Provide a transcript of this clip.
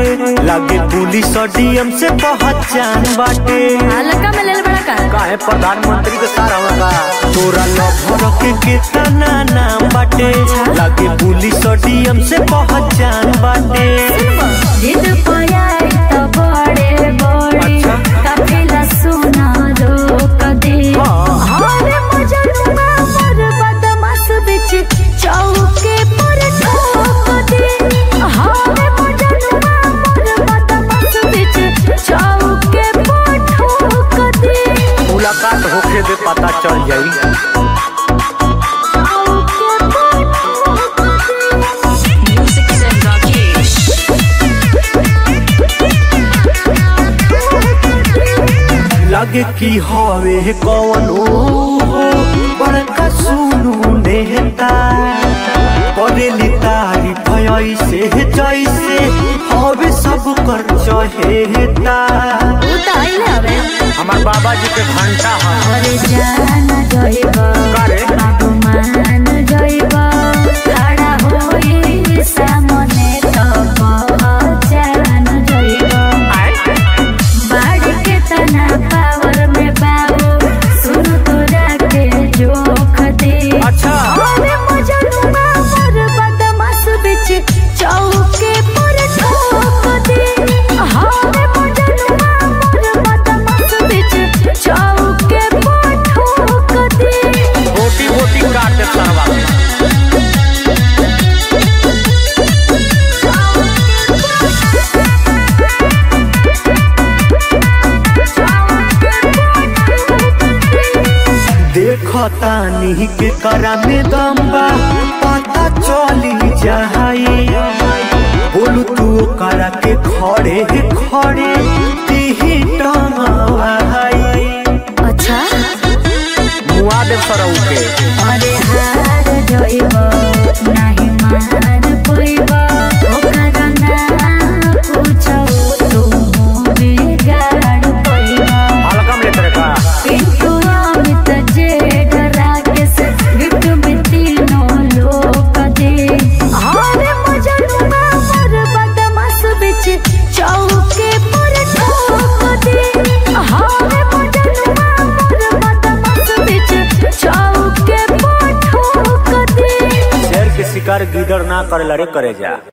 लागे पुलिस और डीएम से पहचान बाटे हल्का में ले ले बड़ा का काहे प्रधानमंत्री के सारा होगा तोरा लभर के कितना नाम बाटे लागे पुलिस और डीएम से पहचान बाटे जिद पयाई तो बड़े बड़े अच्छा। काफिला सुना रोक दे हाँ। हरे मजनुआ मोर बदमाश बिच चौके पर ठोक दे हरे मजनुआ मोर बदमाश बिच चौके पर ठोक दे मुलाकात होके दे पता चल जाई चौके पर ठोक दे Music Zen Rakesh. लगे कि हवे कौनो बड़का सुनू नेता करेली तारीफ ऐसे जैसे हवे सब कर चहेता उ त आइले हवे हमार बाबा जी के घंटा है अरे जान जइब करे? बाबू मान जइब खड़ा होई सामने तो पहचान जइब बाढ़ के तना पावर में बाबू सुन तोरा के जोख दे अच्छा। अरे मजनुआ मोर बदमाश बिच चौके पर ठोक दे हरे मजनुआ मोर बदमाश बिच चौके पर ठोक दे रोटी रोटी काट दे सरवा देखतानी के करा में दम्बा पता चली जाई बोलू तू करा के खड़े खड़े तीही टंगवाई अच्छा मुआ दे सरऊ के अरे हार जइब नाही मान पइब ओकर ना पूछो तू बिगाड़ पइब हल्का में लेते का पिंटू अमित जे डरा के से गिफ्ट में तीनों लोग दे अरे मजनुआ मोर बदमाश बिच चौके पर ठोक दे अरे मजनुआ मोर बदमाश बिच चौके पर ठोक दे शेर के शिकार गिदड़ ना करे लड़े करे जा